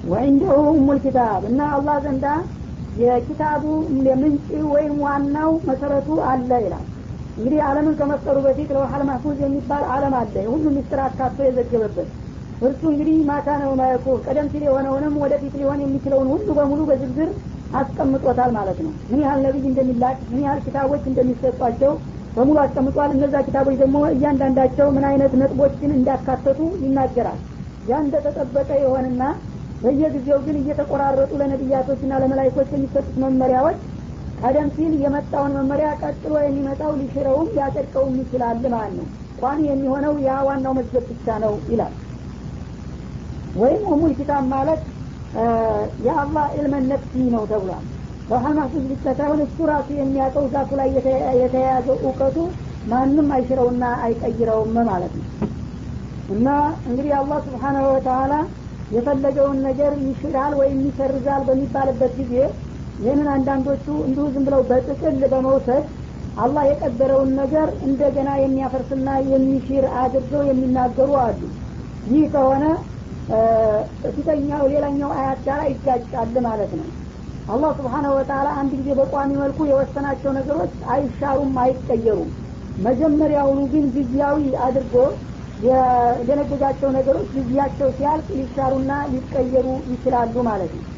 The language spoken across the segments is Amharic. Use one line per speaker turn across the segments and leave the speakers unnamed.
ወዕንደሁ ኡሙል ኪታብ እና አላህ ዘንዳ የኪታቡ ምንጭ ወይም ዋናው መሰረቱ አለ ይላል እንግዲህ አለምን ከመፍጠሩ በፊት ለውሐል ማህፉዝ የሚባል አለም አለ ሁሉም ሚስጥር አካቶ የዘገበበት እርሱ እንግዲህ ማታ ነው ማየኩ ቀደም ሲል የሆነውንም ወደፊት ሊሆን የሚችለውን ሁሉ በሙሉ በዝርዝር አስቀምጦታል ማለት ነው ምን ያህል ነቢይ እንደሚላክ ምን ያህል ኪታቦች እንደሚሰጧቸው በሙሉ አስቀምጧል እነዛ ኪታቦች ደግሞ እያንዳንዳቸው ምን አይነት ነጥቦችን እንዳካተቱ ይናገራል ያ እንደተጠበቀ የሆንና በየጊዜው ግን እየተቆራረጡ ለነቢያቶችና ለመላይኮች የሚሰጡት መመሪያዎች ቀደም ሲል የመጣውን መመሪያ ቀጥሎ የሚመጣው ሊሽረውም ሊያጸድቀውም ይችላል ማለት ነው ቋሚ የሚሆነው ያ ዋናው መዝገብ ብቻ ነው ይላል ወይም ኡሙል ኪታብ ማለት የአላህ ዕልመን ነፍሲ ነው ተብሏል በውሀል ማህፉዝ ብቻ ሳይሆን እሱ ራሱ የሚያውቀው ዛቱ ላይ የተያያዘው እውቀቱ ማንም አይሽረውና አይቀይረውም ማለት ነው እና እንግዲህ አላህ ስብሓናሁ ወተላ የፈለገውን ነገር ይሽራል ወይም ይሰርዛል በሚባልበት ጊዜ ይህንን አንዳንዶቹ እንዲሁ ዝም ብለው በጥቅል በመውሰድ አላህ የቀደረውን ነገር እንደገና የሚያፈርስና የሚሽር አድርገው የሚናገሩ አሉ ይህ ከሆነ ፊተኛው ሌላኛው አያት ጋር ይጋጫል ማለት ነው አላህ ስብሓናሁ ወተላ አንድ ጊዜ በቋሚ መልኩ የወሰናቸው ነገሮች አይሻሩም አይቀየሩም መጀመሪያውኑ ግን ጊዜያዊ አድርጎ የደነገጋቸው ነገሮች ጊዜያቸው ሲያልቅ ሊሻሩና ሊቀየሩ ይችላሉ ማለት ነው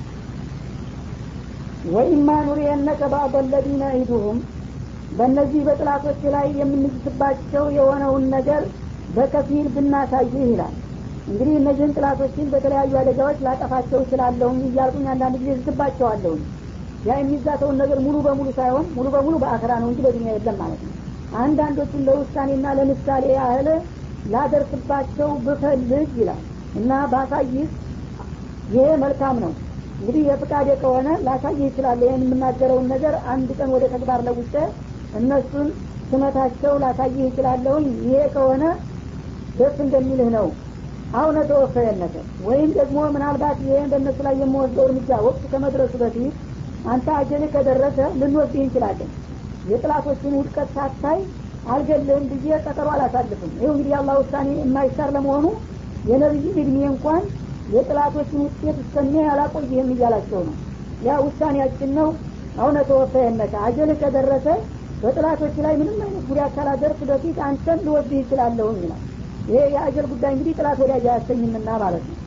ወኢማ ኑሪየነከ ባዕض ለዚነ ዒዱሁም በእነዚህ በጥላቶች ላይ የምንዝትባቸው የሆነውን ነገር በከፊል ብናሳይህ ይላል እንግዲህ እነዚህን ጥላቶችን በተለያዩ አደጋዎች ላጠፋቸው እችላለሁኝ እያልኩኝ አንዳንድ ጊዜ ዝትባቸዋለሁኝ ያ የሚዛተውን ነገር ሙሉ በሙሉ ሳይሆን ሙሉ በሙሉ በአክራ ነው እንጂ በዱኒያ የለም ማለት ነው አንዳንዶቹን ለውሳኔና ለምሳሌ ያህል ላደርስባቸው ብፈልግ ይላል እና ባሳይህ ይሄ መልካም ነው እንግዲህ የፍቃዴ ከሆነ ላሳይህ ይችላለ ይህን የምናገረውን ነገር አንድ ቀን ወደ ተግባር ለውጠ እነሱን ስመታቸው ላሳይህ ይችላለሁኝ ይሄ ከሆነ ደስ እንደሚልህ ነው አሁነ ተወፈየነተ ወይም ደግሞ ምናልባት ይህን በእነሱ ላይ የምወስደው እርምጃ ወቅት ከመድረሱ በፊት አንተ አጀል ከደረሰ ልንወስድህ እንችላለን የጥላቶችን ውድቀት ሳታይ አልገልህም ብዬ ቀጠሮ አላሳልፍም ይኸው እንግዲህ አላህ ውሳኔ የማይሻር ለመሆኑ የነቢይ እድሜ እንኳን የጥላቶችን ውጤት እስከሚያይ አላቆይህም እያላቸው ነው ያ ውሳኔያችን ነው አሁነ ተወፈየነተ አጀል ከደረሰ በጥላቶች ላይ ምንም አይነት ጉዳት ካላደርስ በፊት አንተን ልወስድህ ይችላለሁም ይላል ይሄ የአጀል ጉዳይ እንግዲህ ጥላት ወዳጅ አያሰኝምና ማለት ነው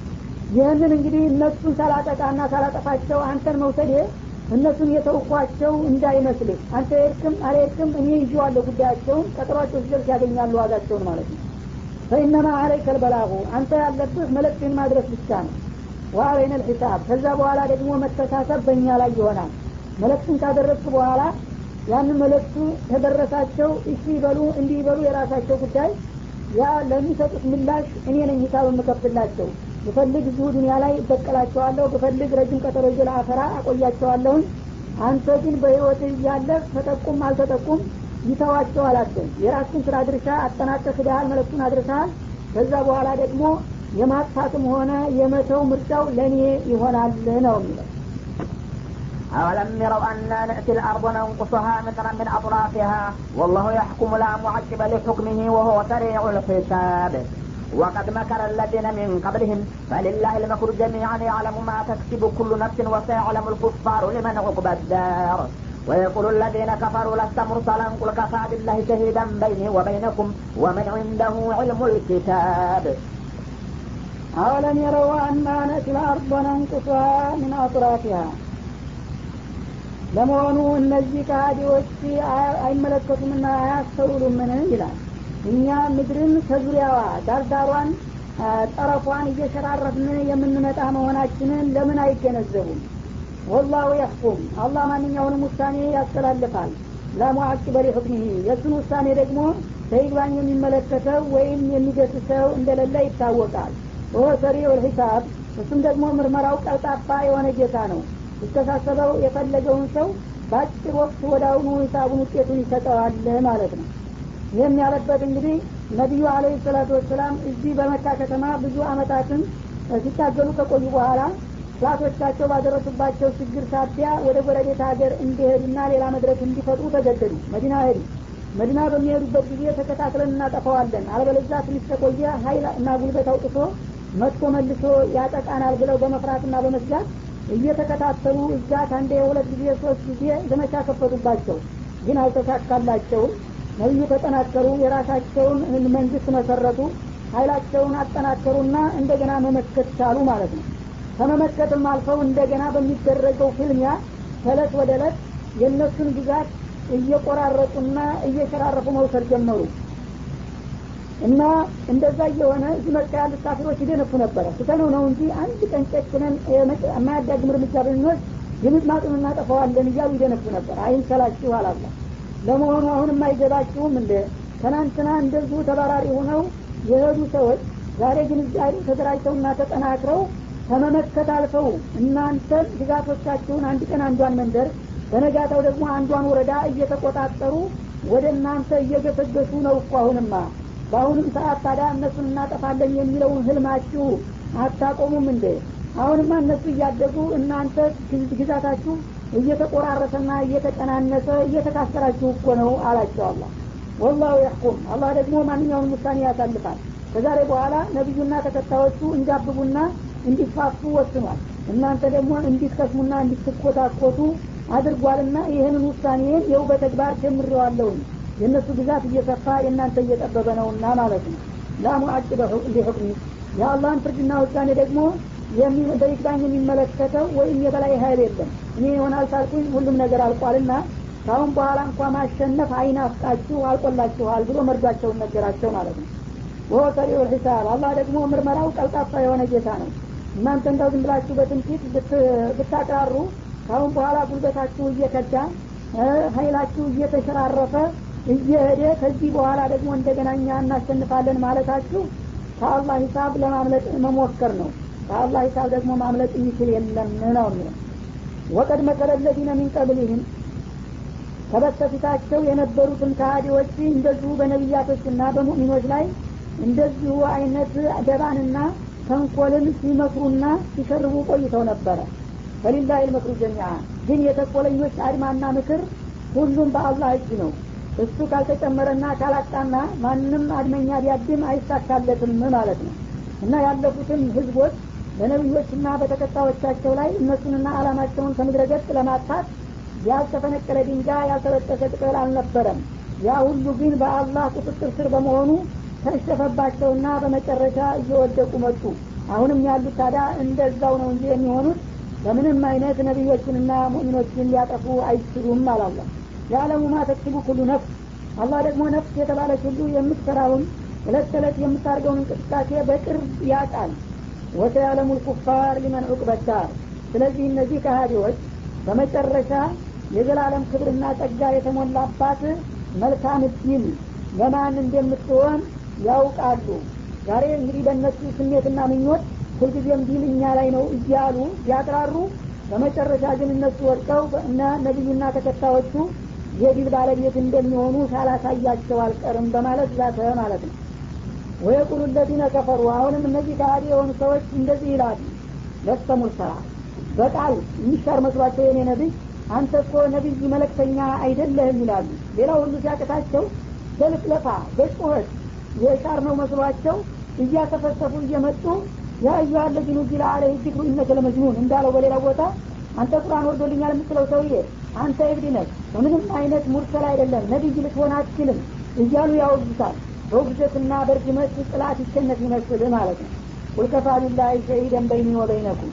ይህንን እንግዲህ እነሱን ሳላጠቃና ሳላጠፋቸው አንተን መውሰድ እነሱን የተውኳቸው እንዳይመስልህ አንተ የርክም አልሄድክም እኔ ይዤዋለሁ ጉዳያቸውን ቀጠሯቸው ሲደርስ ያገኛሉ ዋጋቸውን ማለት ነው ፈኢነማ አለይከ ልበላሁ አንተ ያለብህ መልእክትን ማድረስ ብቻ ነው ወአለይነ ልሒሳብ ከዛ በኋላ ደግሞ መተሳሰብ በእኛ ላይ ይሆናል መልእክቱን ካደረስክ በኋላ ያንን መልእክቱ ተደረሳቸው እሺ ይበሉ እንዲህ ይበሉ የራሳቸው ጉዳይ ያ ለሚሰጡት ምላሽ እኔ ነኝ ሂሳብ የምከፍትላቸው ብፈልግ እዚሁ ዱኒያ ላይ እበቀላቸዋለሁ ብፈልግ ረጅም ቀጠሮ ይዤ ለአፈራ አቆያቸዋለሁኝ አንተ ግን በህይወት እያለ ተጠቁም አልተጠቁም ይተዋቸው አላቸው የራስን ስራ ድርሻ አጠናቀህ ሂደሃል መለክቱን አድርሰሃል ከዛ በኋላ ደግሞ የማጥፋትም ሆነ የመተው ምርጫው ለእኔ ይሆናል ነው የሚለው
أولم يروا أنا نأتي الأرض ننقصها مترا من أطرافها والله يحكم لا معقب لحكمه وهو سريع الحساب وقد مكر الذين من قبلهم فلله المكر جميعا يعلم ما تكسب كل نفس وسيعلم الكفار لمن عقبى الدار ويقول الذين كفروا لست مرسلا قل كفى بالله شهيدا بيني وبينكم ومن عنده علم الكتاب
أولم يروا أنا نأتي الأرض ننقصها من أطرافها ለመሆኑ እነዚህ ከሃዲዎች አይመለከቱምና አያስተውሉምን ይላል እኛ ምድርን ከዙሪያዋ ዳርዳሯን ጠረፏን እየሸራረፍን የምንመጣ መሆናችንን ለምን አይገነዘቡም ወላሁ ያሕኩም አላህ ማንኛውንም ውሳኔ ያስተላልፋል ለሙዓቂበ ሊሑክሚሂ የእሱን ውሳኔ ደግሞ በይግባኝ የሚመለከተው ወይም የሚገስሰው እንደሌለ ይታወቃል ወሆ ሰሪዑ ልሒሳብ እሱም ደግሞ ምርመራው ቀልጣፋ የሆነ ጌታ ነው ሊተሳሰበው የፈለገውን ሰው በአጭር ወቅት ወደ አሁኑ ሂሳቡን ውጤቱን ይሰጠዋል ማለት ነው ይህም ያለበት እንግዲህ ነቢዩ አለ ሰላቱ ወሰላም እዚህ በመካ ከተማ ብዙ አመታትን ሲታገሉ ከቆዩ በኋላ ጥላቶቻቸው ባደረሱባቸው ችግር ሳቢያ ወደ ጎረቤት ሀገር እንዲሄዱና ሌላ መድረክ እንዲፈጥሩ ተገደዱ መዲና ሄዱ መዲና በሚሄዱበት ጊዜ ተከታትለን እናጠፋዋለን አለበለዛ ትንሽ ተቆየ ሀይል እና ጉልበት አውጥቶ መጥቶ መልሶ ያጠቃናል ብለው በመፍራትና በመስጋት እየተከታተሉ እዛ ከአንዴ የሁለት ጊዜ ሶስት ጊዜ ዘመቻ ከፈቱባቸው ግን አልተሳካላቸውም ነቢዩ ተጠናከሩ የራሳቸውን መንግስት መሰረቱ ኃይላቸውን አጠናከሩና እንደገና መመከት ቻሉ ማለት ነው ከመመከትም አልፈው እንደገና በሚደረገው ፍልሚያ ከእለት ወደ እለት የእነሱን ግዛት እየቆራረጡና እየሸራረፉ መውሰድ ጀመሩ እና እንደዛ እየሆነ እዚህ መርጫ ያሉት ካፊሮች ይደነፉ ነበረ ስተነው ነው እንጂ አንድ ቀን ጨክነን የማያዳግም እርምጃ ብንወስድ ግምጥማጡን እናጠፋዋለን እያሉ ይደነፉ ነበር አይንሰላችሁ አላላ ለመሆኑ አሁንም አይገባችሁም እንደ ትናንትና እንደዚሁ ተባራሪ ሆነው የሄዱ ሰዎች ዛሬ ግን እዚያ ተደራጅተውና ተጠናክረው ከመመከት አልፈው እናንተን ግዛቶቻችሁን አንድ ቀን አንዷን መንደር በነጋታው ደግሞ አንዷን ወረዳ እየተቆጣጠሩ ወደ እናንተ እየገሰገሱ ነው እኮ አሁንማ በአሁንም ሰዓት ታዲያ እነሱን እናጠፋለን የሚለውን ህልማችሁ አታቆሙም እንዴ አሁንማ እነሱ እያደጉ እናንተ ግዛታችሁ እየተቆራረሰና እየተቀናነሰ እየተካሰራችሁ እኮ ነው አላቸው አላ ወላሁ ያሕኩም አላህ ደግሞ ማንኛውንም ውሳኔ ያሳልፋል ከዛሬ በኋላ ነቢዩና ተከታዮቹ እንዲያብቡና እንዲፋፉ ወስኗል እናንተ ደግሞ እንዲትከስሙና እንዲትኮታኮቱ አድርጓልና ይህንን ውሳኔን የው በተግባር ጀምሬዋለሁኝ የእነሱ ግዛት እየሰፋ የእናንተ እየጠበበ ነውና ማለት ነው ላሙአጭበ ሊሑክሚ የአላህን ፍርድና ውሳኔ ደግሞ በይግባኝ የሚመለከተው ወይም የበላይ ሀይል የለም እኔ ይሆናል ሳልኩኝ ሁሉም ነገር አልቋልና ካሁን በኋላ እንኳ ማሸነፍ አይናፍቃችሁ አልቆላችኋል ብሎ መርዷቸውን ነገራቸው ማለት ነው ወሆ ሰሪዑ ሒሳብ አላህ ደግሞ ምርመራው ቀልጣፋ የሆነ ጌታ ነው እናንተ እንዳው ዝም ብላችሁ በትንፊት ብታቅራሩ ካሁን በኋላ ጉልበታችሁ እየከዳ ሀይላችሁ እየተሸራረፈ እየሄደ ከዚህ በኋላ ደግሞ እንደገና እኛ እናሸንፋለን ማለታችሁ ከአላህ ሂሳብ ለማምለጥ መሞከር ነው ከአላህ ሂሳብ ደግሞ ማምለጥ የሚችል የለም ነው የሚለው ወቀድ መከረ ለዚነ ሚን ቀብሊህም ከበስተፊታቸው የነበሩትን ከሃዲዎች እንደዚሁ በነቢያቶችና በሙእሚኖች ላይ እንደዚሁ አይነት ደባንና ተንኮልን ሲመክሩና ሲሸርቡ ቆይተው ነበረ ፈሊላህ ልመክሩ ጀሚዓ ግን የተኮለኞች አድማና ምክር ሁሉም በአላህ እጅ ነው እሱ ካልተጨመረና ካላጣና ማንም አድመኛ ቢያድም አይሳካለትም ማለት ነው እና ያለፉትን ህዝቦች በነቢዮችና በተከታዮቻቸው ላይ እነሱንና አላማቸውን ከምድረ ገጽ ለማጥፋት ያልተፈነቀለ ድንጋይ ያልተበጠሰ ቅጠል አልነበረም ያ ሁሉ ግን በአላህ ቁጥጥር ስር በመሆኑ ተሸፈባቸውና በመጨረሻ እየወደቁ መጡ አሁንም ያሉት ታዲያ እንደዛው ነው እንጂ የሚሆኑት በምንም አይነት ነቢዮችንና ሙእሚኖችን ሊያጠፉ አይችሉም አላላ የዓለሙ ማ ተክሲቡ ኩሉ ነፍስ አላህ ደግሞ ነፍስ የተባለች ሁሉ የምትሰራውን እለት ተዕለት የምታደርገውን እንቅስቃሴ በቅርብ ያውቃል ወሰያለሙ ልኩፋር ሊመን ዑቅበዳር ስለዚህ እነዚህ ከሃዲዎች በመጨረሻ የዘላለም ክብርና ጸጋ የተሞላባት መልካም እድል ለማን እንደምትሆን ያውቃሉ ዛሬ እንግዲህ በእነሱ ስሜትና ምኞት ሁልጊዜም ዲል እኛ ላይ ነው እያሉ ቢያቅራሩ በመጨረሻ ግን እነሱ ወድቀው እና ነቢዩና ተከታዮቹ የዲል ባለቤት እንደሚሆኑ ሳላሳያቸው አልቀርም በማለት ዛተ ማለት ነው ወየቁሉ ለዚነ ከፈሩ አሁንም እነዚህ ከሃዲ የሆኑ ሰዎች እንደዚህ ይላሉ ለስተ ሙርሰላ በቃል የሚሻር መስሏቸው የኔ ነቢይ አንተ እኮ ነቢይ መለክተኛ አይደለህም ይላሉ ሌላ ሁሉ ሲያቅታቸው በልፍለፋ በጩኸት የሻር ነው መስሏቸው እያተፈሰፉ እየመጡ ያ አዩሀ ለዚ ኑዚለ አለህ ዚክሩ ኢነከ ለመጅኑን እንዳለው በሌላ ቦታ አንተ ቁርአን ወርዶልኛል የምትለው ሰውዬ አንተ እብድ ነህ በምንም አይነት ሙርሰል አይደለም ነቢይ ልትሆን አትችልም እያሉ ያወግዙታል በውግዘትና በእርግመት ጥላት ይሸነፍ ይመስል ማለት ነው ቁልከፋ ቢላሂ ሸሂደን በይኒ ወበይነኩም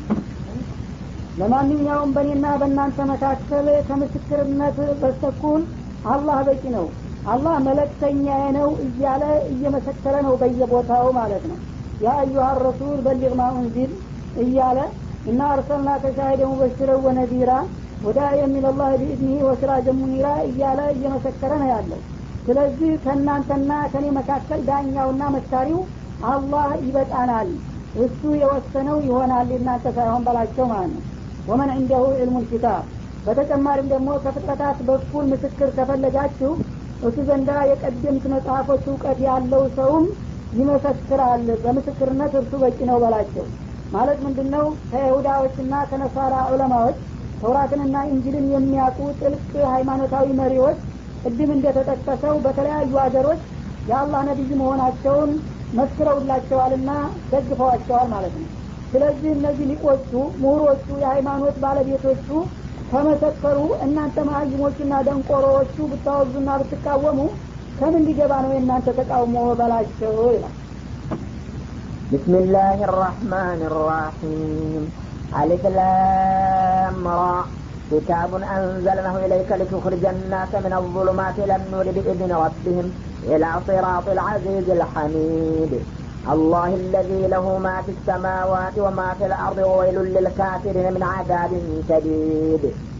ለማንኛውም በእኔና በእናንተ መካከል ከምስክርነት በስተኩል አላህ በቂ ነው አላህ መለክተኛዬ ነው እያለ እየመሰከረ ነው በየቦታው ማለት ነው ያ አዩሀ ረሱል በሊግ ማ ኡንዚል እያለ እና አርሰልና ከሻሂደ ሙበሽረ ወነዲራ ወዳ የሚለላህ ቢእዝኒህ ወስራጀ ሙኒራ እያለ እየመሰከረ ነው ያለው ስለዚህ ከእናንተና ከኔ መካከል ዳኛውና መስካሪው አላህ ይበቃናል እሱ የወሰነው ይሆናል እናንተ ሳይሆን በላቸው ማለት ነው ወመን እንደሁ ዕልሙ ልኪታብ በተጨማሪም ደግሞ ከፍጥረታት በኩል ምስክር ከፈለጋችሁ እሱ ዘንዳ የቀደምት መጽሐፎች እውቀት ያለው ሰውም ይመሰክራል በምስክርነት እርሱ በቂ ነው በላቸው ማለት ምንድን ነው ከይሁዳዎችና ከነሳራ ዑለማዎች ተውራትንና እንጅልን የሚያውቁ ጥልቅ ሃይማኖታዊ መሪዎች ቅድም እንደተጠቀሰው በተለያዩ ሀገሮች የአላህ ነቢይ መሆናቸውን መስክረውላቸዋልና ደግፈዋቸዋል ማለት ነው ስለዚህ እነዚህ ሊቆቹ ምሁሮቹ የሃይማኖት ባለቤቶቹ ከመሰከሩ እናንተ መሀይሞቹና ደንቆሮዎቹ ብታወዙና ብትቃወሙ ከምን ሊገባ ነው የእናንተ ተቃውሞ በላቸው ይላል
بسم الله الرحمن الرحيم ألف لام را كتاب أنزلناه إليك لتخرج الناس من الظلمات إلى النور بإذن ربهم إلى صراط العزيز الحميد الله الذي له ما في السماوات وما في الأرض وويل للكافرين من عذاب شديد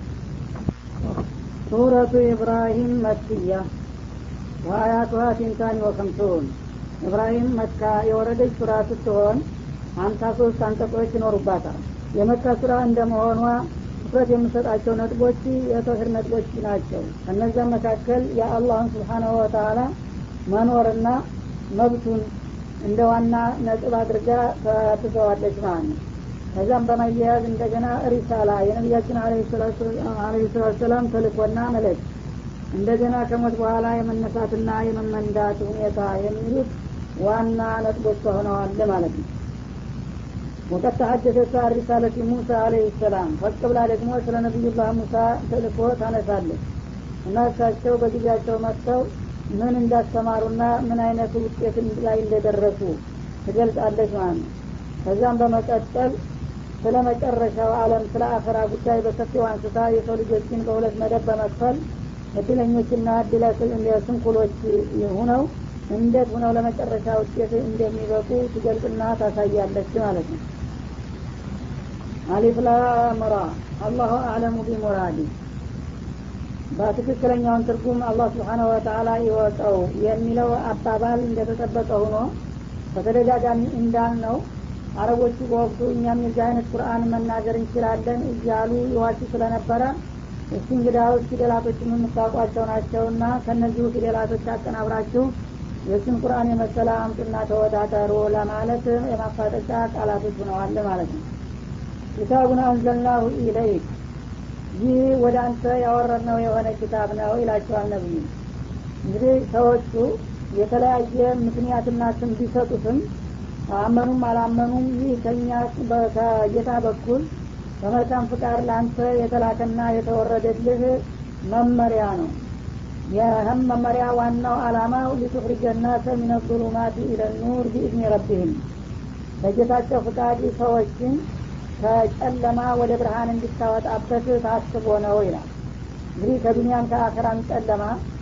سورة إبراهيم مكية وآياتها تنتان وخمسون ኢብራሂም መካ የወረደች ሱራ ስትሆን ሀምሳ ሶስት አንቀጾች ይኖሩባታል የመካ ሱራ እንደመሆኗ ትኩረት የምሰጣቸው ነጥቦች የተውሂድ ነጥቦች ናቸው ከነዚያም መካከል የአላህን ስብሓናሁ ወተላ መኖርና መብቱን እንደ ዋና ነጥብ አድርጋ ተትዘዋለች ማለት ነው ከዛም በማያያዝ እንደገና ሪሳላ የነቢያችን አለ ሰላቱ ሰላም ተልኮና መለክ እንደገና ከሞት በኋላ የመነሳትና የመመንዳት ሁኔታ የሚሉት ዋና ነጥቦች ሆነዋል ማለት ነው ወቀት ተሐደሰ ሳር ሪሳለት ሙሳ አለህ ሰላም ፈቅ ብላ ደግሞ ስለ ነቢዩላህ ሙሳ ተልኮ ታነሳለች እና እሳቸው በጊዜያቸው መጥተው ምን እንዳስተማሩና ምን አይነት ውጤት ላይ እንደደረሱ ትገልጻለች ማለት ነው ከዛም በመቀጠል ስለ መጨረሻው አለም ስለ አኸራ ጉዳይ በሰፊው አንስታ የሰው ልጆችን በሁለት መደብ በመክፈል እድለኞችና እድለ ስንኩሎች ሁነው እንዴት ሁነው ለመጨረሻ ውጤት እንደሚበቁ ትገልጽና ታሳያለች ማለት ነው አሊፍ ላምራ አላሁ አዕለሙ ቢሙራዲ በትክክለኛውን ትርጉም አላህ ስብሓነሁ ወተአላ ይወቀው የሚለው አባባል እንደተጠበቀ ሆኖ በተደጋጋሚ እንዳልነው አረቦቹ በወቅቱ እኛም የዚህ አይነት ቁርአን መናገር እንችላለን እያሉ ይዋሹ ስለነበረ እስቲ እንግዳዎች ፊደላቶችን የምታውቋቸው ናቸውና ከእነዚሁ ፊደላቶች አቀናብራችሁ የእሱን ቁርአን የመሰለ አምጡና ተወዳደሩ ለማለት የማፋጠጫ ቃላቶች ሆነዋል ማለት ነው ኪታቡን አንዘልናሁ ኢለይክ ይህ ወደ አንተ ያወረድነው የሆነ ኪታብ ነው ይላቸዋል ነብዩ እንግዲህ ሰዎቹ የተለያየ ምክንያትና ስም ቢሰጡትም አመኑም አላመኑም ይህ ከኛ ከጌታ በኩል በመልካም ፍቃድ ለአንተ የተላከና የተወረደልህ መመሪያ ነው ይህም መመሪያ ዋናው አላማው ሊቱኽሪጀ ናሰ ሚነ ظሉማት ኢለ ኑር ቢኢዝኒ ረቢህም በጌታቸው ፍቃድ ሰዎችን ከጨለማ ወደ ብርሃን እንዲታወጣበት ታስቦ ነው ይላል እንግዲህ ከዱኒያም ከአኸራም ጨለማ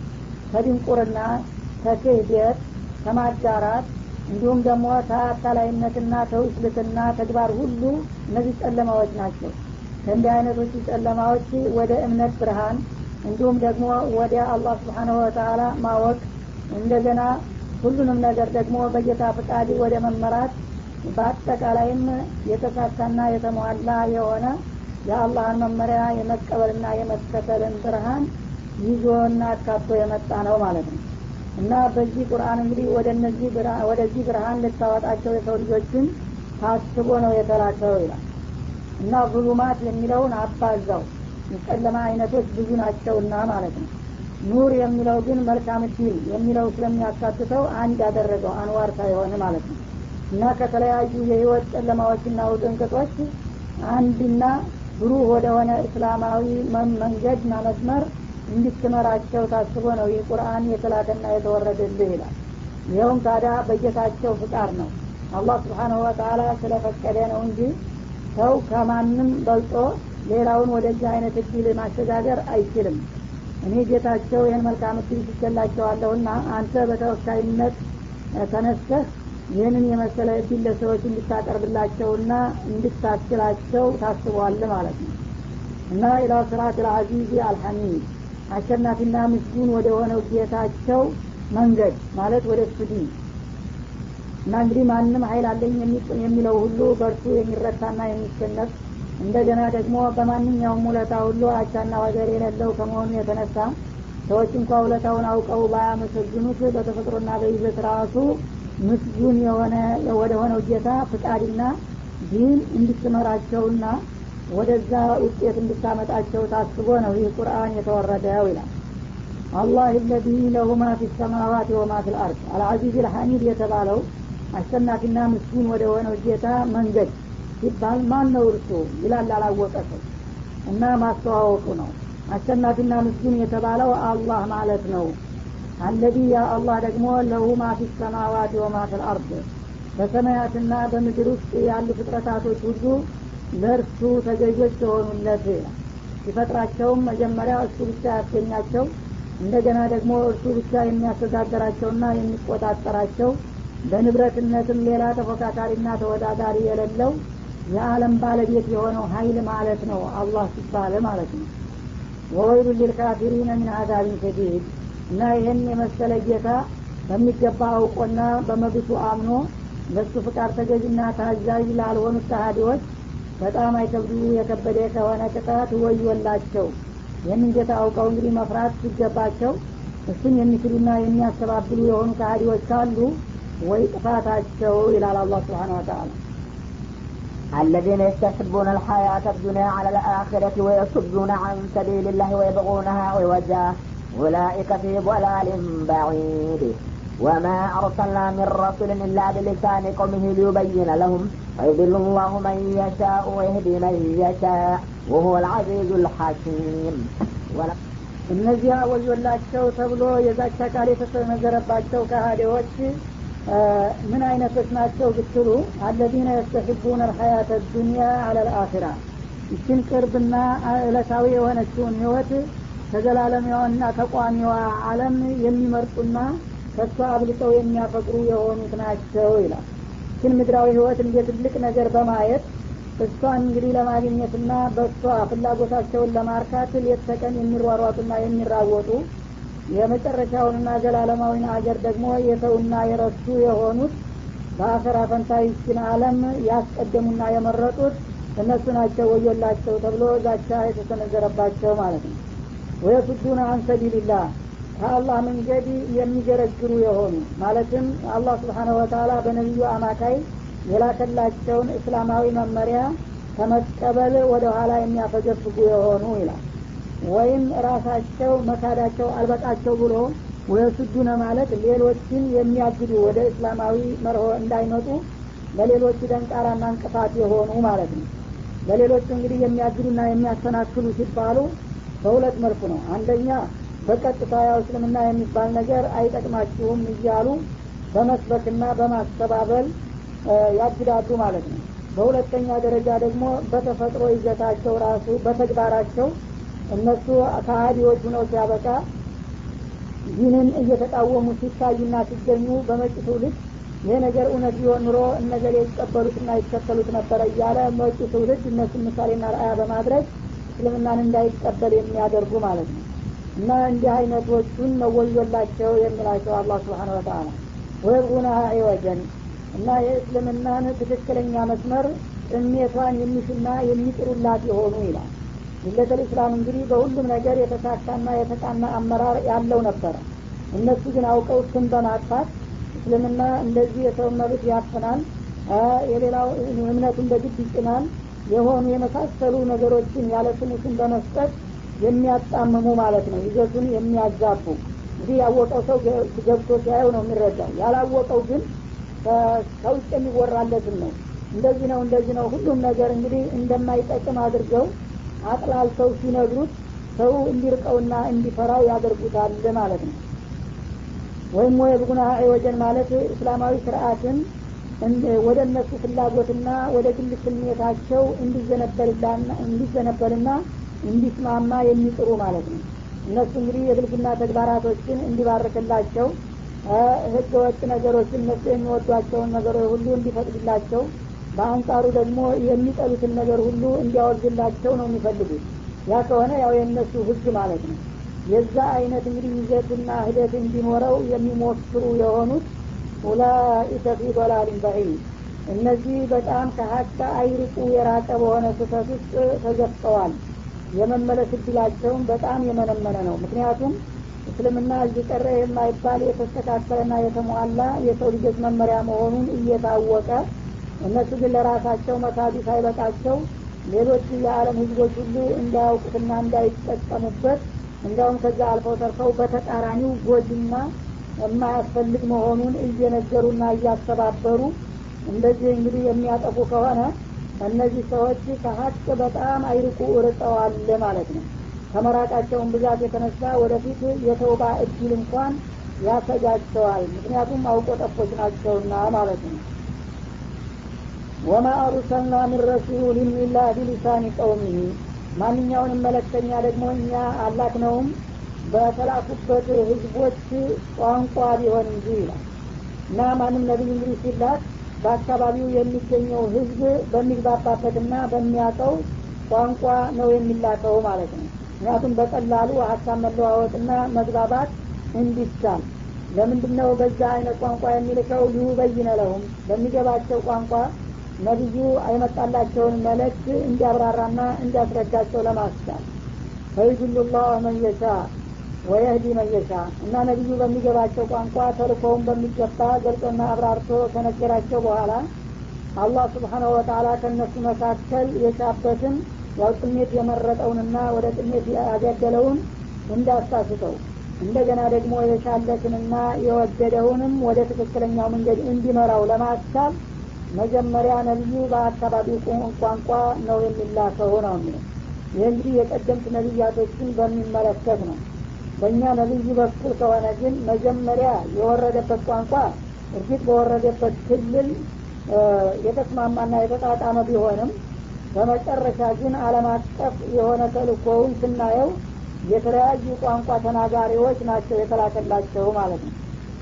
ከድንቁርና ከክህደት ከማዳራት እንዲሁም ደግሞ ተአታላይነትና ተውስልትና ተግባር ሁሉ እነዚህ ጨለማዎች ናቸው ከእንዲህ አይነቶቹ ጨለማዎች ወደ እምነት ብርሃን እንዲሁም ደግሞ ወደ አላህ ስብሓንሁ ወተላ ማወቅ እንደገና ሁሉንም ነገር ደግሞ በጌታ ፍቃድ ወደ መመራት በአጠቃላይም የተሳካና የተሟላ የሆነ የአላህን መመሪያ የመቀበልና የመከተልን ብርሃን ይዞና አካቶ የመጣ ነው ማለት ነው እና በዚህ ቁርአን እንግዲህ ወደ እነዚህ ወደዚህ ብርሃን ልታወጣቸው የሰው ልጆችን ታስቦ ነው የተላከው ይላል እና ዙሉማት የሚለውን አባዛው የጨለማ አይነቶች ብዙ ናቸውና ማለት ነው ኑር የሚለው ግን መልካም ዲል የሚለው ስለሚያካትተው አንድ ያደረገው አንዋር ሳይሆን ማለት ነው እና ከተለያዩ የህይወት ጨለማዎችና ውጥንቅጦች አንድና ብሩህ ወደሆነ እስላማዊ መንገድና መስመር እንድትመራቸው ታስቦ ነው ይህ ቁርአን የተላከና የተወረደልህ ይላል ይኸውም ታዲያ በጌታቸው ፍቃድ ነው አላህ ስብሓንሁ ወተላ ስለፈቀደ ነው እንጂ ሰው ከማንም በልጦ ሌላውን ወደዚህ አይነት እድል ማሸጋገር አይችልም እኔ ጌታቸው ይህን መልካም እድል ትገላቸዋለሁና አንተ በተወካይነት ተነስተህ ይህንን የመሰለ እድል ለሰዎች እንድታቀርብላቸውና እንድታስችላቸው ታስቧል ማለት ነው እና ኢላ ስራት ልአዚዝ አልሐሚድ አሸናፊና ምስጉን ወደ ሆነው ጌታቸው መንገድ ማለት ወደ እሱ ዲን እና እንግዲህ ማንም ሀይል አለኝ የሚለው ሁሉ በእርሱ የሚረታና የሚሸነፍ እንደገና ደግሞ በማንኛውም ውለታ ሁሉ አቻና ወገር የሌለው ከመሆኑ የተነሳ ሰዎች እንኳ ውለታውን አውቀው ባያመሰግኑት በተፈጥሮና በይዘት ራሱ ምስጉን የሆነ ወደ ሆነው ጌታ ፍቃድና ዲን እንድትመራቸውና ወደዛ ውጤት እንድታመጣቸው ታስቦ ነው ይህ ቁርአን የተወረደው ይላል አላህ ለዚ ለሁ ማ ፊ ሰማዋት ወማ ፊ ልአርድ አልአዚዝ ልሐሚድ የተባለው አሸናፊና ምስኪን ወደ ሆነው ጌታ መንገድ ሲባል ማን ነው እርሱ ይላል አላወቀ ሰው እና ማስተዋወቁ ነው አሸናፊና ምስኪን የተባለው አላህ ማለት ነው አለዚ ያ አላህ ደግሞ ለሁ ማ ፊ ሰማዋት ወማ ፊ ልአርድ በሰማያትና በምድር ውስጥ ያሉ ፍጥረታቶች ሁሉ ለእርሱ ተገዦች የሆኑለት ሲፈጥራቸውም መጀመሪያ እሱ ብቻ ያስገኛቸው እንደገና ደግሞ እርሱ ብቻ የሚያስተዳደራቸውና የሚቆጣጠራቸው በንብረትነትም ሌላ ተፎካካሪና ተወዳዳሪ የሌለው የዓለም ባለቤት የሆነው ሀይል ማለት ነው አላህ ሲባለ ማለት ነው ወወይሉ ሊልካፊሪነ ምን አዛቢን ሸዲድ እና ይህን የመሰለ ጌታ በሚገባ አውቆና በመብቱ አምኖ ለሱ ፍቃድ ተገዥና ታዛዥ ላልሆኑት ተሃዲዎች በጣም አይከብዱ የከበደ ከሆነ ቅጣት ወዮላቸው ይህንን ጌታ አውቀው እንግዲህ መፍራት ሲገባቸው እሱን የሚክዱና የሚያስተባብሉ የሆኑ ከሃዲዎች ካሉ ወይ ጥፋታቸው ይላል አላህ ስብሓን ወተአላ
الذين يستحبون الحياة الدنيا على الآخرة ويصدون عن سبيل الله ويبغونها عوجا أولئك في ضلال بعيد وما أرسلنا من رسول إلا بلسان قومه ليبين لهم فيضل الله من يشاء ويهدي من يشاء وهو العزيز الحكيم
እነዚያ ወዮላቸው ተብሎ የዛቻ ቃል የተሰነዘረባቸው ከሃዲዎች ምን አይነቶች ናቸው ብትሉ አለዚነ የስተሕቡን አልሐያተ ዱኒያ አለ ልአኪራ ይችን ቅርብና እለታዊ የሆነችውን ህይወት ከዘላለሚዋና ተቋሚዋ አለም የሚመርጡና ከሷ አብልጠው የሚያፈቅሩ የሆኑት ናቸው ይላል ይችን ምድራዊ ህይወት እንደ ትልቅ ነገር በማየት እሷን እንግዲህ ለማግኘትና በእሷ ፍላጎታቸውን ለማርካት ሌት ተቀን የሚሯሯጡና የሚራወጡ የመጨረሻውንና ዘላለማዊን አገር ደግሞ የተውና የረሱ የሆኑት በአፈራ ፈንታ ይችን አለም ያስቀደሙና የመረጡት እነሱ ናቸው ወዮላቸው ተብሎ ዛቻ የተሰነዘረባቸው ማለት ነው ወየሱዱነ አን ሰቢልላህ ከአላህ መንገድ የሚገረግሩ የሆኑ ማለትም አላህ ስብሓነሁ ወተላ በነቢዩ አማካይ የላከላቸውን እስላማዊ መመሪያ ከመቀበል ወደ ኋላ የሚያፈገፍጉ የሆኑ ይላል ወይም ራሳቸው መካዳቸው አልበቃቸው ብሎ ወየሱዱነ ማለት ሌሎችን የሚያግዱ ወደ እስላማዊ መርሆ እንዳይመጡ ለሌሎች ደንቃራና እንቅፋት የሆኑ ማለት ነው ለሌሎቹ እንግዲህ የሚያግዱና የሚያሰናክሉ ሲባሉ በሁለት መልኩ ነው አንደኛ በቀጥታ ያው እስልምና የሚባል ነገር አይጠቅማችሁም እያሉ በመስበክና በማስተባበል ያግዳሉ ማለት ነው በሁለተኛ ደረጃ ደግሞ በተፈጥሮ ይዘታቸው ራሱ በተግባራቸው እነሱ ከሀዲዎች ሁነው ሲያበቃ ዲንን እየተቃወሙ ሲታዩና ሲገኙ በመጭ ትውልድ ይህ ነገር እውነት ቢሆን ኑሮ እነገሌ ይቀበሉትና ይከተሉት ነበረ እያለ መጭ ትውልድ እነሱን ምሳሌና ረአያ በማድረግ እስልምናን እንዳይቀበል የሚያደርጉ ማለት ነው እና እንዲህ አይነቶቹን መወዮላቸው የሚላቸው አላህ ስብሓን ወተአላ ወየብጉና ወጀን እና የእስልምናን ትክክለኛ መስመር ጥሜቷን የሚሹና የሚጥሩላት የሆኑ ይላል ሚለተል እስላም እንግዲህ በሁሉም ነገር የተሳካና የተቃና አመራር ያለው ነበረ እነሱ ግን አውቀው ስም በማጥፋት እስልምና እንደዚህ የሰው መብት ያፍናል የሌላው እምነቱን በግድ ይጭናል የሆኑ የመሳሰሉ ነገሮችን ያለ ስሙ ስም በመስጠት የሚያጣምሙ ማለት ነው ይዘቱን የሚያዛቡ እንግዲህ ያወቀው ሰው ገብቶ ሲያየው ነው የሚረዳው ያላወቀው ግን ከውጭ የሚወራለትን ነው እንደዚህ ነው እንደዚህ ነው ሁሉም ነገር እንግዲህ እንደማይጠቅም አድርገው አጥላልተው ሲነግሩት ሰው እንዲርቀውና እንዲፈራው ያደርጉታል ማለት ነው ወይም ወየብጉና ወጀን ማለት እስላማዊ ስርአትን ወደ እነሱ ፍላጎትና ወደ ግል ስሜታቸው እንዲዘነበልና እንዲስማማ የሚጥሩ ማለት ነው እነሱ እንግዲህ የብልግና ተግባራቶችን እንዲባርክላቸው ህገ ወጥ ነገሮችን እነሱ የሚወዷቸውን ነገሮች ሁሉ እንዲፈቅድላቸው በአንጻሩ ደግሞ የሚጠሉትን ነገር ሁሉ እንዲያወግላቸው ነው የሚፈልጉት ያ ከሆነ ያው የእነሱ ህግ ማለት ነው የዛ አይነት እንግዲህ ይዘትና ሂደት እንዲኖረው የሚሞክሩ የሆኑት ኡላኢከ ፊ ዶላሊን በዒድ እነዚህ በጣም ከሀቅ አይርቁ የራቀ በሆነ ስህተት ውስጥ ተገፍጠዋል የመመለስ እድላቸውን በጣም የመነመነ ነው ምክንያቱም እስልምና እዚህ ቀረ የማይባል የተስተካከለና የተሟላ የሰው ልጆች መመሪያ መሆኑን እየታወቀ እነሱ ግን ለራሳቸው መካዱ ሳይበቃቸው ሌሎች የዓለም ህዝቦች ሁሉ እንዳያውቁትና እንዳይጠቀሙበት እንዲያውም ከዛ አልፈው ተርፈው በተቃራኒው ጎጅና የማያስፈልግ መሆኑን እየነገሩና እያስተባበሩ እንደዚህ እንግዲህ የሚያጠፉ ከሆነ እነዚህ ሰዎች ከሀቅ በጣም አይርቁ ርቀዋል ማለት ነው ከመራቃቸውን ብዛት የተነሳ ወደፊት የተውባ እድል እንኳን ያሰጋቸዋል ምክንያቱም አውቆ ጠፎች ናቸውና ማለት ነው ወማ አሩሰልና ምን ረሱልን ኢላ ቢሊሳኒ ቀውሚህ ማንኛውንም መለክተኛ ደግሞ እኛ አላክነውም በተላኩበት ህዝቦች ቋንቋ ቢሆን እንጂ ይላል እና ማንም ነቢይ እንግዲህ ሲላክ በአካባቢው የሚገኘው ህዝብ በሚግባባበትና በሚያውቀው ቋንቋ ነው የሚላከው ማለት ነው ምክንያቱም በቀላሉ ሀሳብ መለዋወጥና መግባባት እንዲቻል ለምንድን ነው በዛ አይነት ቋንቋ የሚልከው ሊዩበይነ ለሁም በሚገባቸው ቋንቋ ነቢዩ አይመጣላቸውን መልእክት እንዲያብራራና እንዲያስረዳቸው ለማስቻል ፈይዱሉ ላህ መየሻ ወየህዲ መየሻ እና ነቢዩ በሚገባቸው ቋንቋ ተልኮውን በሚገባ ገልጾና አብራርቶ ከነገራቸው በኋላ አላህ ስብሓናሁ ወተላ ከእነሱ መካከል የሻበትን ያው ጥሜት የመረጠውንና ወደ ጥሜት ያገደለውን እንዳሳስተው እንደገና ደግሞ የሻለትንና የወደደውንም ወደ ትክክለኛው መንገድ እንዲመራው ለማስቻል መጀመሪያ ነቢዩ በአካባቢው ቋንቋ ነው የሚላከው ነው የሚለው ይህ እንግዲህ የቀደምት ነቢያቶችን በሚመለከት ነው በእኛ ነቢይ በኩል ከሆነ ግን መጀመሪያ የወረደበት ቋንቋ እርግጥ በወረደበት ክልል የተስማማና የተጣጣመ ቢሆንም በመጨረሻ ግን አለም አቀፍ የሆነ ተልእኮውን ስናየው የተለያዩ ቋንቋ ተናጋሪዎች ናቸው የተላከላቸው ማለት ነው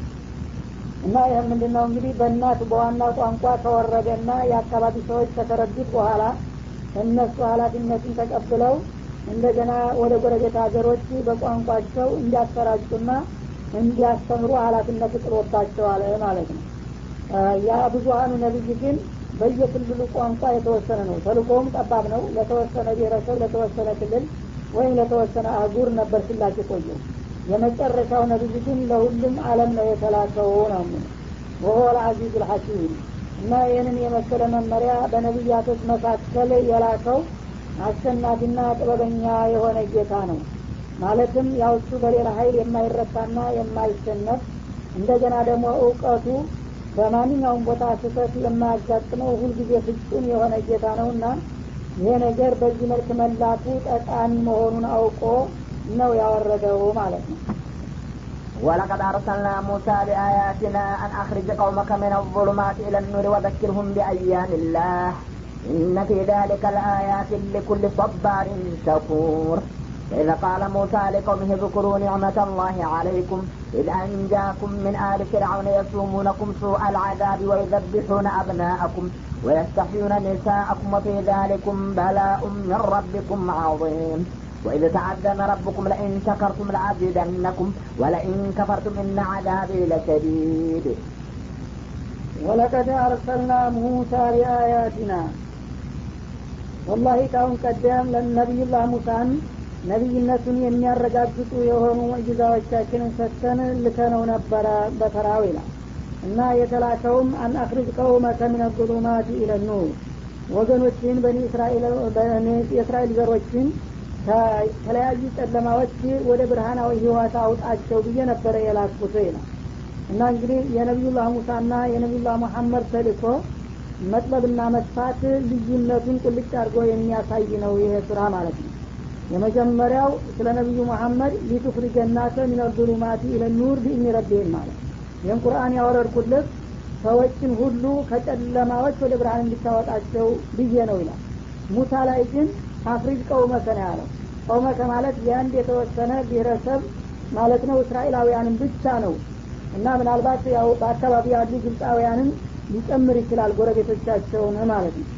እና ይህ ምንድነው እንግዲህ በእናት በዋና ቋንቋ ከወረደና የአካባቢ ሰዎች ከተረዱት በኋላ እነሱ ሀላፊነትን ተቀብለው እንደገና ወደ ጎረቤት ሀገሮች በቋንቋቸው እንዲያሰራጩና እንዲያስተምሩ ሀላፊነት ጥሎባቸዋል ማለት ነው ያ ብዙሀኑ ነቢይ ግን በየክልሉ ቋንቋ የተወሰነ ነው ተልቆውም ጠባብ ነው ለተወሰነ ብሔረሰብ ለተወሰነ ክልል ወይም ለተወሰነ አህጉር ነበር ሲላክ የቆየው የመጨረሻው ነቢይ ግን ለሁሉም አለም ነው የተላከው ነው ወሆ ልአዚዝ ልሐኪም እና ይህንን የመሰለ መመሪያ በነቢያቶች መካከል የላከው አሸናፊና ጥበበኛ የሆነ ጌታ ነው ማለትም ያው እሱ በሌላ ሀይል የማይረታና የማይሸነፍ እንደገና ደግሞ እውቀቱ በማንኛውም ቦታ ስህተት የማያጋጥመው ሁልጊዜ ፍጹም የሆነ ጌታ ነው እና ይሄ ነገር በዚህ መልክ መላኩ ጠቃሚ መሆኑን አውቆ ነው ያወረደው ማለት ነው
ولقد أرسلنا موسى بآياتنا أن أخرج قومك من الظلمات إلى النور وذكرهم بأيام الله إن في ذلك لآيات لكل صبار شكور إذا قال موسى لقومه اذكروا نعمة الله عليكم إذ أنجاكم من آل فرعون يسومونكم سوء العذاب ويذبحون أبناءكم ويستحيون نساءكم وفي ذلكم بلاء من ربكم عظيم وإذ تعذن ربكم لئن شكرتم لأزيدنكم ولئن كفرتم إن عذابي لشديد
ولقد أرسلنا موسى بآياتنا والله ካሁን ቀደም ለነቢዩላህ ሙሳን ነቢይነቱን የሚያረጋግጡ የሆኑ ሙዕጅዛዎቻችንን ሰጥተን ልከነው ነበረ በተራው ይላል እና የተላከውም አን አክርጅ ቀውመከ ሚነ ظሉማት ኢለ ኑር ወገኖችን በኒ የእስራኤል ዘሮችን ከተለያዩ ጨለማዎች ወደ ብርሃናዊ ህይወት አውጣቸው ብዬ ነበረ የላኩት ይላል እና እንግዲህ የነቢዩላህ ሙሳና የነቢዩላህ ሙሐመድ ተልእኮ መጥበብና መስፋት ልዩነቱን ቁልጭ አድርጎ የሚያሳይ ነው ይሄ ስራ ማለት ነው የመጀመሪያው ስለ ነቢዩ መሐመድ ሊቱፍሪጀናተ ሚነ ظሉማቲ ኢለ ኑር ቢኢኒ ረቢህም ማለት ይህን ቁርአን ያወረድኩለት ሰዎችን ሁሉ ከጨለማዎች ወደ ብርሃን እንዲታወጣቸው ብዬ ነው ይላል ሙሳ ላይ ግን አፍሪጅ ቀውመከ ነው ያለው ቀውመከ ማለት የአንድ የተወሰነ ብሔረሰብ ማለት ነው እስራኤላውያንን ብቻ ነው እና ምናልባት ያው በአካባቢ ያሉ ግብፃውያንን ሊጨምር ይችላል ጎረቤቶቻቸውን ማለት ነው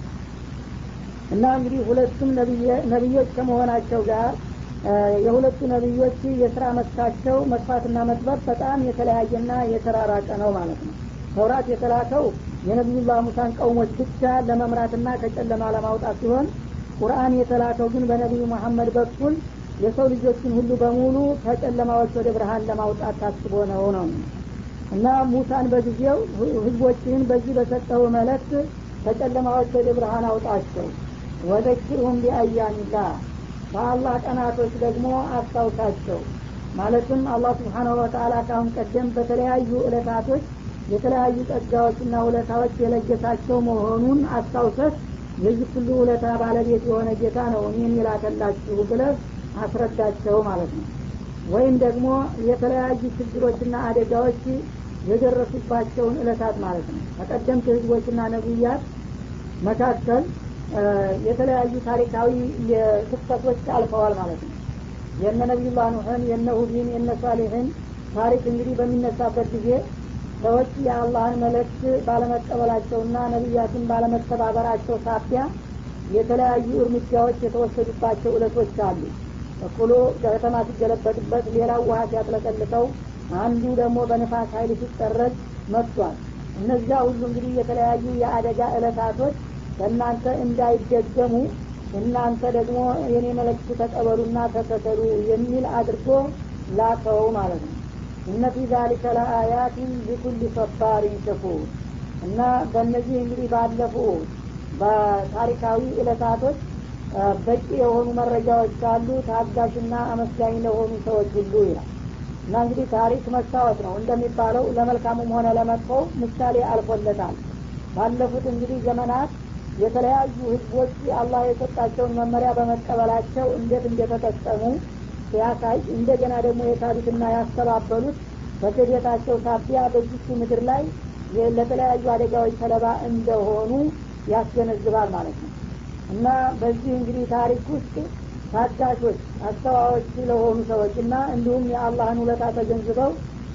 እና እንግዲህ ሁለቱም ነቢዮች ከመሆናቸው ጋር የሁለቱ ነቢዮች የስራ መስካቸው መስፋትና መጥበብ በጣም የተለያየና የተራራቀ ነው ማለት ነው ተውራት የተላከው የነቢዩላህ ሙሳን ቀውሞች ብቻ ለመምራትና ከጨለማ ለማውጣት ሲሆን ቁርአን የተላከው ግን በነቢዩ መሐመድ በኩል የሰው ልጆችን ሁሉ በሙሉ ከጨለማዎች ወደ ብርሃን ለማውጣት ታስቦ ነው ነው እና ሙሳን በጊዜው ህዝቦችን በዚህ በሰጠው መለክት ከጨለማዎች ወደ ብርሃን አውጣቸው ወዘኪርሁም ቢአያሚላህ በአላህ ቀናቶች ደግሞ አስታውሳቸው ማለትም አላህ ስብሓናሁ ወተአላ ካሁን ቀደም በተለያዩ እለታቶች የተለያዩ ጸጋዎችና ውለታዎች የለገሳቸው መሆኑን አስታውሰት የዚህ ሁሉ ውለታ ባለቤት የሆነ ጌታ ነው እኔን የላከላችሁ ብለህ አስረዳቸው ማለት ነው ወይም ደግሞ የተለያዩ ችግሮችና አደጋዎች የደረሱባቸውን እለታት ማለት ነው ከቀደምት ህዝቦችና ነቢያት መካከል የተለያዩ ታሪካዊ ክስተቶች አልፈዋል ማለት ነው የነ ነቢዩላህ ኑሕን የነ ሁዲን የነ ሳሌሕን ታሪክ እንግዲህ በሚነሳበት ጊዜ ሰዎች የአላህን መልእክት ባለመቀበላቸውና ነቢያትን ባለመተባበራቸው ሳቢያ የተለያዩ እርምጃዎች የተወሰዱባቸው እለቶች አሉ እኩሉ ከተማ ሲገለበጥበት ሌላው ውሀ ሲያጥለቀልቀው አንዱ ደግሞ በንፋስ ኃይል ሲጠረግ መጥቷል እነዚያ ሁሉ እንግዲህ የተለያዩ የአደጋ እለታቶች ከእናንተ እንዳይደገሙ እናንተ ደግሞ የኔ መልእክት ተቀበሉና ተከተሉ የሚል አድርጎ ላከው ማለት ነው እነ ፊ ዛሊከ ለአያትን ሊኩል ሰባሪን ሸኩር እና በእነዚህ እንግዲህ ባለፉ በታሪካዊ እለታቶች በቂ የሆኑ መረጃዎች ካሉ ታጋሽና አመስጋኝ ለሆኑ ሰዎች ሁሉ ይላል እና እንግዲህ ታሪክ መስታወት ነው እንደሚባለው ለመልካሙም ሆነ ለመጥፎ ምሳሌ አልፎለታል ባለፉት እንግዲህ ዘመናት የተለያዩ ህዝቦች አላህ የሰጣቸውን መመሪያ በመቀበላቸው እንዴት እንደተጠቀሙ ሲያሳይ እንደገና ደግሞ የካዱትና ያስተባበሉት በክህደታቸው ሳቢያ በዚቹ ምድር ላይ ለተለያዩ አደጋዎች ሰለባ እንደሆኑ ያስገነዝባል ማለት ነው እና በዚህ እንግዲህ ታሪክ ውስጥ ታጋሾች አስተዋዎች ለሆኑ ሰዎች እና እንዲሁም የአላህን ውለታ ተገንዝበው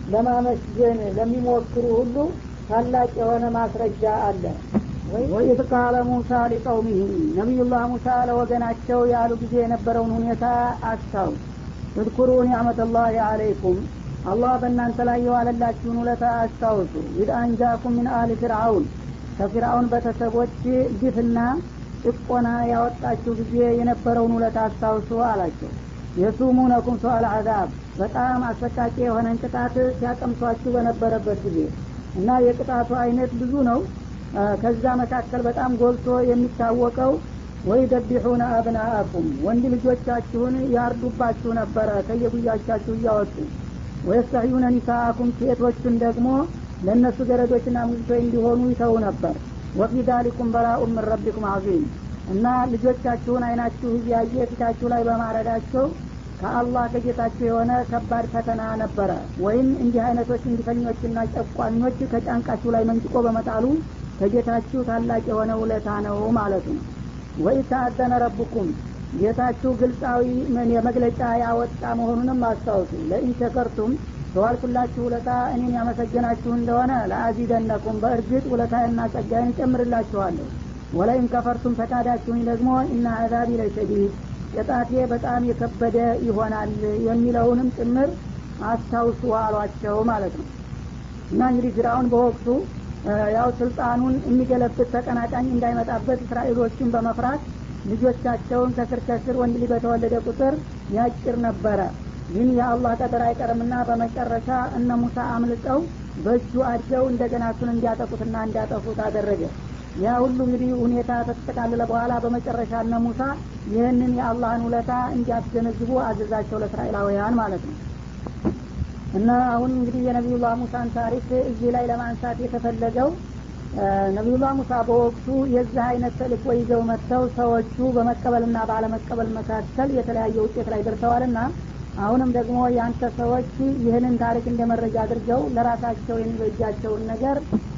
ለማመስገን ለሚሞክሩ ሁሉ ታላቅ የሆነ ማስረጃ አለ ወኢዝ ቃለ ሙሳ ሊቀውሚህ ነቢዩላህ ሙሳ ለወገናቸው ያሉ ጊዜ የነበረውን ሁኔታ አስታው እዝኩሩ ኒዕመተላህ አለይኩም አላህ በእናንተ ላይ የዋለላችሁን ውለታ አስታውሱ ኢድ አንጃኩም ሚን አሊ ፍርአውን ከፊርአውን ቤተሰቦች ግፍና ጭቆና ያወጣችሁ ጊዜ የነበረውን ውለታ አስታውሱ አላቸው የሱሙነኩም ሰዋል አዛብ በጣም አሰቃቂ የሆነን ቅጣት ሲያቀምሷችሁ በነበረበት ጊዜ እና የቅጣቱ አይነት ብዙ ነው ከዛ መካከል በጣም ጎልቶ የሚታወቀው ወይ ደቢሑነ አብናአኩም ወንድ ልጆቻችሁን ያርዱባችሁ ነበረ ከየጉያቻችሁ እያወጡ ወየስተሕዩነ ኒሳአኩም ሴቶችን ደግሞ ለእነሱ ገረዶችና ሙዝቶች እንዲሆኑ ይተው ነበር ወፊ ዳሊኩም በላኡ ምን ረቢኩም አዚም እና ልጆቻችሁን አይናችሁ እያየ ፊታችሁ ላይ በማረዳቸው ከአላህ ከጌታችሁ የሆነ ከባድ ፈተና ነበረ ወይም እንዲህ አይነቶች እንዲፈኞችና ጨቋኞች ከጫንቃችሁ ላይ መንጭቆ በመጣሉ ከጌታችሁ ታላቅ የሆነ ውለታ ነው ማለቱ ነው ወይ ተአዘነ ረቡኩም ጌታችሁ ግልጻዊ የመግለጫ ያወጣ መሆኑንም አስታውሱ ለኢን ሸከርቱም በዋልኩላችሁ ውለታ እኔን ያመሰገናችሁ እንደሆነ ለአዚደነኩም በእርግጥ ውለታና ጸጋይን እጨምርላችኋለሁ ወለይን ከፈርቱም ፈቃዳችሁኝ ደግሞ እና አዛቢ ለሸዲድ ቅጣቴ በጣም የከበደ ይሆናል የሚለውንም ጭምር አስታውሱ አሏቸው ማለት ነው እና እንግዲህ ፊራውን በወቅቱ ያው ስልጣኑን የሚገለብት ተቀናቃኝ እንዳይመጣበት እስራኤሎችን በመፍራት ልጆቻቸውን ከስር ከስር ወንድ ልጅ በተወለደ ቁጥር ያጭር ነበረ ግን የአላህ ቀጠር አይቀርምና በመጨረሻ እነ ሙሳ አምልጠው በእጁ አድገው እንደገና እሱን እንዲያጠቁትና እንዲያጠፉት አደረገ ያ ሁሉ እንግዲህ ሁኔታ ተጠቃለለ በኋላ በመጨረሻ እነ ሙሳ ይህንን የአላህን ውለታ እንዲያስገነዝቡ አዘዛቸው ለእስራኤላውያን ማለት ነው እና አሁን እንግዲህ የነቢዩላህ ሙሳን ታሪክ እዚህ ላይ ለማንሳት የተፈለገው ነቢዩላህ ሙሳ በወቅቱ የዚህ አይነት ተልእኮ ይዘው መጥተው ሰዎቹ በመቀበልና ባለመቀበል መካከል የተለያየ ውጤት ላይ ደርሰዋልና አሁንም ደግሞ የአንተ ሰዎች ይህንን ታሪክ እንደ መረጃ አድርገው ለራሳቸው የሚበጃቸውን ነገር